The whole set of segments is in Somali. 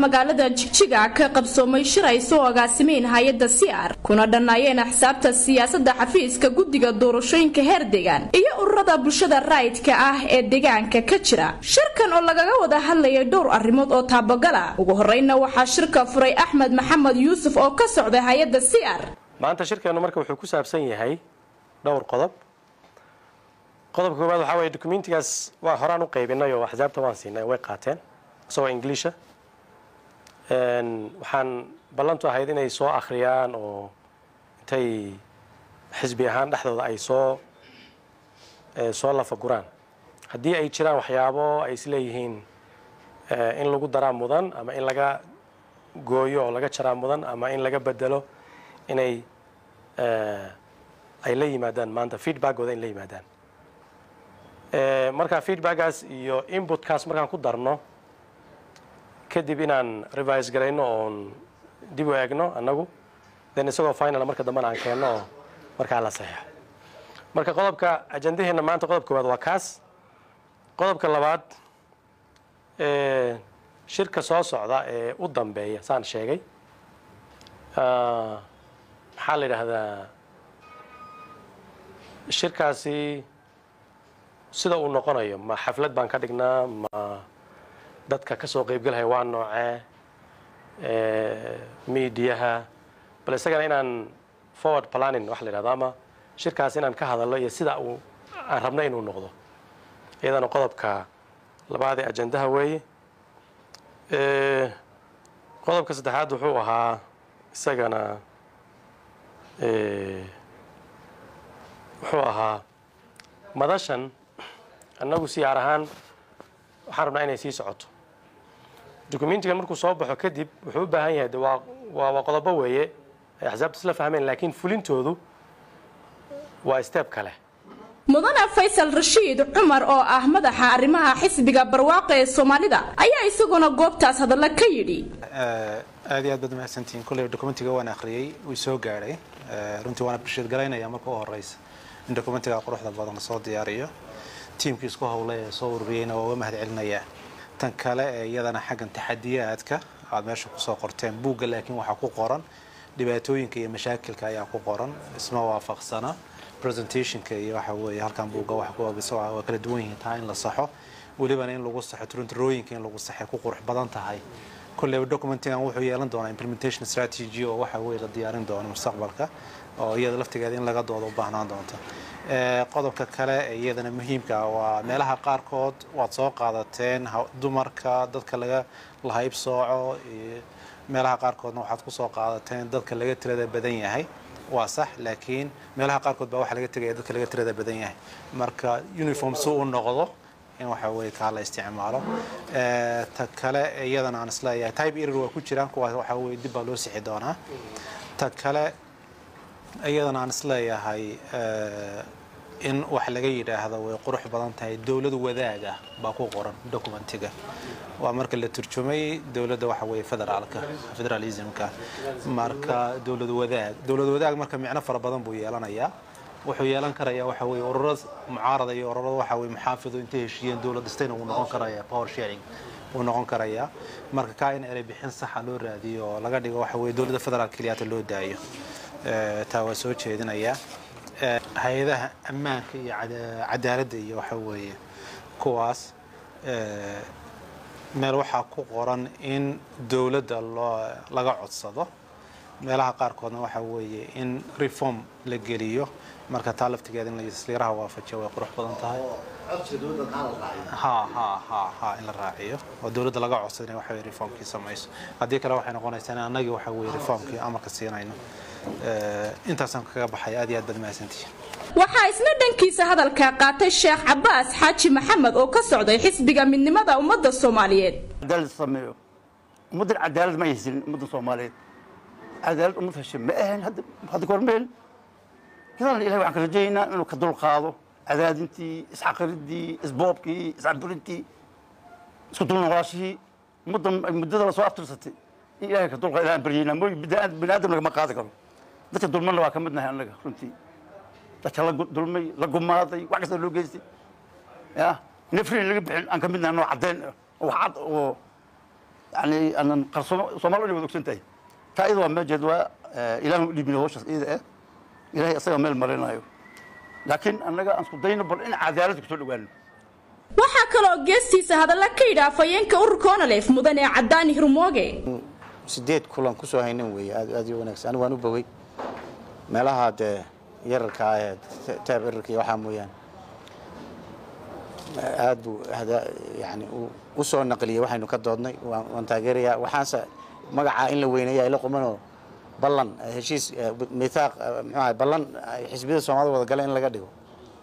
magaalada jigjiga ka qabsoomay shir ay soo agaasimeen hay-adda siar kuna dhannaayeen axsaabta siyaasadda xafiiska guddiga doorashooyinka heer deegaan iyo ururada bulshada raayidka ah ee deegaanka ka jira shirkan oo lagaga wada hadlayay dhowr arrimood oo taabagala ugu horreynna waxaa shirka furay axmed maxamed yuusuf oo ka socda hay-adda siar maanta shirkeennu marka wuxuu ku saabsan yahay dhowr qodob qodobka koowaad waxaa weeye documentigaas waa horaan u qaybinay oo axsaabta waan siinay way qaateen isagoo ingiliisha waxaan ballantu ahayd inay soo akhriyaan oo intay xisbi ahaan dhexdooda ay soo soo lafaguraan haddii ay jiraan waxyaabo ay isleeyihiin in lagu daraa mudan ama in laga gooyo oo laga jaraa mudan ama in laga bedelo inay ay la yimaadaan maanta feedbackooda in la yimaadaan marka feedbackgaas iyo inputkaas markaan ku darno kadib inaan revise garayno oon dib u eegno annagu then isagoo final marka dambena aan keenno oo markaa la saxeexo marka qodobka ajandaheenna maanta qodobka koowaad waa kaas qodobka labaad shirka soo socda ee u dambeeya saan sheegay maxaa la yidhaahdaa shirkaasi sida uu noqonayo ma xaflad baan ka dhignaa ma dadka ka soo qaybgalaya waa noocee miidiyaha bal isagana inaan forward planning waxa la yidhahdo ama shirkaas inaan ka hadalno iyo sida uu aan rabno inuu noqdo iyadana qodobka labaad ee ajandaha weeye qodobka saddexaad wuxuu ahaa isagana wuxuu ahaa madashan annagu siyaar ahaan waxaan rabnaa inay sii socoto documentigan markuu soo baxo kadib wuxuu u baahan yahay de waa waa waa qodobo weeye ay axsaabta isla fahmeen laakiin fulintoodu waa step kale mudane faysal rashiid cumar oo ah madaxa arrimaha xisbiga barwaaqa ee soomaalida ayaa isaguna goobtaas hadalla ka yidhi aad iyo aad baad mahadsantihiin kolley documentiga waan akhriyey wuu soo gaadhay runtii waana bulshad galaynaya marka u horeysa in documentiga quruxda badan lasoo diyaariyo tiimkii isku howlay ee soo ururiyeyna waa uga mahad celinayaa tan kale ee iyadana xaggan taxadiyaadka aad meesha kusoo qorteen buugga laakiin waxaa ku qoran dhibaatooyinka iyo mashaakilka ayaa ku qoran isma waafaqsana presentationka iyo waxa weeye halkan buugga wax ku waa kala duwan yihiin taa in la saxo welibana in lagu saxo turunturooyinka in lagu saxay ku qurux badan tahay kolleyba documentigan wuxuu yeelan doonaa implementation strategy oo waxa weeye la diyaarin doono mustaqbalka oo iyada laftigeeda in laga doodo u baahnaan doonta qodobka kale ee iyadana muhiimka ah waa meelaha qaarkood waad soo qaadateen dumarka dadka laga lahayb sooco meelaha qaarkoodna waxaad ku soo qaadateen dadka laga tirada badan yahay waa sax laakiin meelaha qaarkood baa waxaa laga tegaya dadka laga tirada badan yahay marka uniform si uu noqdo in waxa weye kaa la isticmaalo ta kale iyadana aan isleeyahay type error waa ku jiraan kuwaas waxa weye dib baa loo sixi doonaa ta kale iyadana aan isleeyahay in wax laga yidhaahdo way qurux badan tahay dowlad wadaaga baa ku qoran documentiga waa marka la turjumay dowladda waxa weye federaalka federalismka marka dowlad wadaag dowlad wadaag marka micno fara badan buu yeelanayaa wuxuu yeelan karayaa waxa weye ururo mucaarada iyo ururo waxa weye muxaafido intay heshiiyeen dowlad dhistayna wuu noqon karayaa power sharing wuu noqon karayaa marka kaa in erey bixin saxa loo raadiyo oo laga dhigo waxa weye dowladda federaalka keliyaata loo daayo taa waa soo jeedinayaa hay-adaha ammaanka iyo cadaaladda iyo waxa weeye kuwaas meel waxaa ku qoran in dowladda loo laga codsado meelaha qaarkoodna waxa weeye in reform la geliyo marka taa laftigeeda in lasliiraha waafajiyo way qurux badan tahay ha ha ha ha in la raaciyo oo dowladda laga codsado inay waxa weye reformkii samayso haddii kale waxay noqonaysaa in annagii waxa weye reformkii amarka siinayno intaasaan kaga baxay aad iyo aad baad mahadsantihiin waxaa isna dhankiisa hadalka qaatay sheekh cabaas xaaji maxamed oo ka socday xisbiga midnimada ummadda soomaaliyeed cadaalad sameeyo ummaddan cadaalad ma haysanin ummadda soomaaliyeed cadaalad ummad heshe ma ahayn hadda kahor ma helin kadaalna ilahay waxaan ka rajaynaynaa inuu ka dulqaado cadaadintii isxaqiridii isboobkii iscaburintii isku dulnoqoshihii ummaddan muddada lasoo aftirsatay in ilahay ka dulqaado ilahan baryaynaa mooy bini aadam lagama qaadi karo dadka dulmanna waa ka mid nahay annaga runtii dadka la dulmay la gumaaday wax kasta loo geystay ya nafrin laga bixin aan ka mid nahay noo caddeyn oo wax cad oo yani aanan qarsoomo soomaali inay wada ogsan tahay taa iyada waa meejeed waa ilaahan u dhiibina hawshaas iyada ah ilaahay asaga meel marinayo laakiin annaga aan isku dayno bal in cadaaladda kusoo dhawaano waxaa kaloo geestiisa hadalla ka yidhi afhayeenka ururka onalef mudane cadaani hirmooge sideed kulan kusoo haynan weeye aad aad iyo wanaagsan anigu waan u bogey meelaha dee yararka ah ee taab erarka iyo waxaa mooyaane aad buu hada- yani u- u soo naqliyey waxaynu ka doodnay waan waan taageerayaa waxaanse magacaa in la weyneeya ila qumanoo ballan eh, heshiis eh, mithaaq eh, muxuu ahay ballan ay xisbiyada soomaalida wada galeen in laga dhigo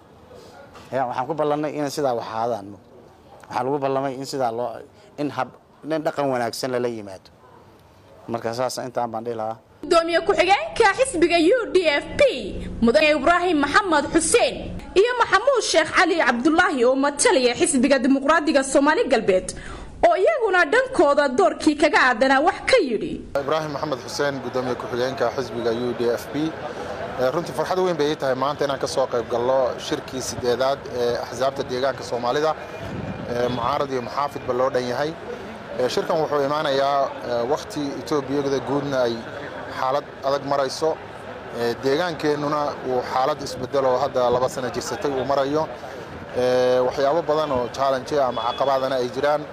ya waxaan ku ballannay in sidaa wax ahaadaan mo waxaa lagu ballamay in sidaa loo in hab in dhaqan wanaagsan lala yimaado marka saas intaan baan dhihi lahaa gudoomiye ku-xigeenka xisbiga u d f p mudane ibraahim maxamed xuseen iyo maxamuud sheekh cali cabdulaahi oo matalaya xisbiga dimuqraadiga soomaali galbeed oo iyaguna dhankooda doorkii kaga aadanaa wax ka yidhi ibraahim maxamed xuseen gudoomiye ku-xigeenka xisbiga u d f b runtii farxad weyn bay ii tahay maanta inaan ka soo qayb galno shirkii sideedaad ee axsaabta deegaanka soomaalida ee mucaarad iyo muxaafidba loo dhan yahay Ee, shirkan wuxuu imaanayaa ee, wakhti etoobiyada guudna ay xaalad adag marayso Ee, deegaankeennuna uu xaalad isbedelo hadda laba sano jirsatay uu marayo Ee, waxyaabo badan oo challenge ama caqabadana ay jiraan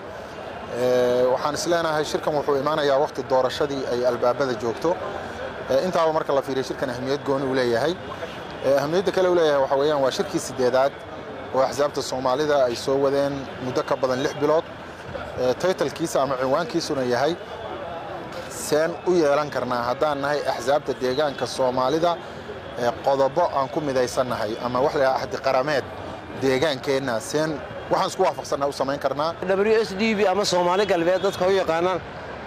Ee, waxaan isleenahay shirkan wuxuu imaanayaa wakhti doorashadii ay albaabada joogto Ee, intaaba marka la fiiriyo shirkan ahmiyad gooni uu leeyahay Ee, ahmiyadda kale uu leeyahay waxa weeyaan waa shirkii sideedaad oo axsaabta soomaalida ay soo wadeen muddo ka badan lix bilood Ee, taytalkiisa ama cinwaankiisuna yahay seen u yeelan karnaa haddaan nahay axsaabta deegaanka soomaalida ee qodobo aan ku midaysannahay ama wax la yidhaha ahdi qarameed deegaankeenna seen waxaan isku waafaqsannaha u samayn karnaa w s d b ama soomaali galbeed dadka u yaqaanaan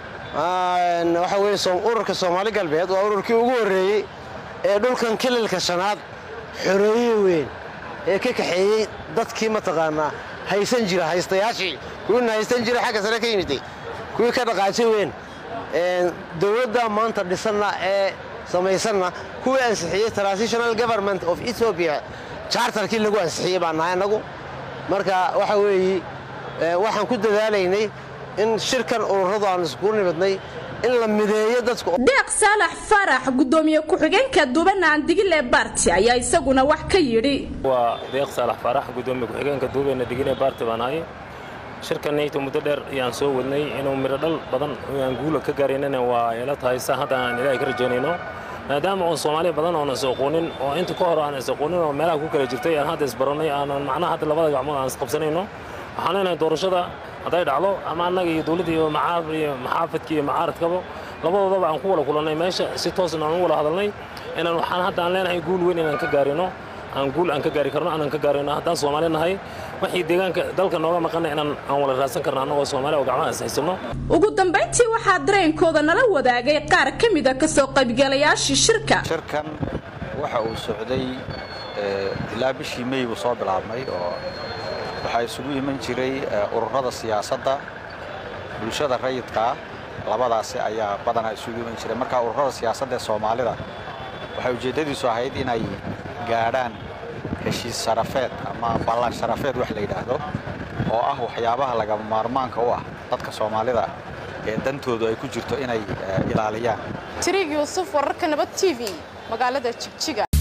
Een, waxa weeye soom- ururka soomaali galbeed waa ururkii ugu horreeyey ee dhulkan kililka shanaad xoreeye weyn ee ka kaxeeyey dadkii mataqaanaa haysan jira haystayaashii kuwiina haysan jira xagga sare ka yimiday kuwii ka dhaqaajay weyn Een, dowladda maanta dhisanna ee samaysanna kuwii ansixiyey transitional government of ethiopia chartarkii lagu ansixiyey baan nahay annagu marka waxa weeye ee, waxaan ku dadaalaynay in shirkan ururadu aan iskugu nimidnay in la mideeyo dadka deeq saalax farax gudoomiye ku-xigeenka dubanaan digile barti ayaa isaguna wax ka yidhi waa deeq saalax faarax gudoomiye ku-xigeenka duubeena digine baarti baan ahay shirkanayta muddo dheer ayaan soo wadnay inuu midho dhal badan aan guula ka gaaraynana waa ila tahay sa hadda aan ilaahay ka rajaynayno maadaama oon soomaali badan oonan is aqoonin oo inta ka hor aan is aqoonin oo meelaha ku kala jirtay aan hadda isbarannay aanan macnaha hadda labada gacmood aan isqabsanayno waxaan leenahay doorashada hadday dhacdo ama annaga iyo dowladda iyo macaab iyo maxaafidka iyo macaaradkaba labadoodaba aan ku wada kulannay meesha si toosna aan u wada hadalnay inaan waxaan hadda aan leenahay guul weyn inaan ka gaarino aan guul aan ka gaari karno aanan ka gaarino haddaan soomaali nahay wixii deegaanka dalka nooga maqana inaan aan wala raadsan karno annagoo soomaali oo gacmaha is haysano ugu dambayntii waxaa dareenkooda nala wadaagay qaar ka mida kasoo qaybgalayaashii shirka shirkan waxa uu socday eh, ilaa bishii mey buu soo bilaabmay oo waxaa isugu iman jiray eh, ururada siyaasadda bulshada rayidkaa labadaasi ayaa badanaa isugu iman jiray marka ururada siyaasadda ee soomaalida waxay ujeeddadiisu ahayd inay gaadhaan heshiis sharafeed ama ballan sharafeed wax la yidhaahdo oo ah waxyaabaha lagama maarmaanka u ah dadka soomaalida ee dantoodu ay ku jirto inay eh, ilaaliyaan tiriig yuusuf wararka nabad t v magaalada jigjiga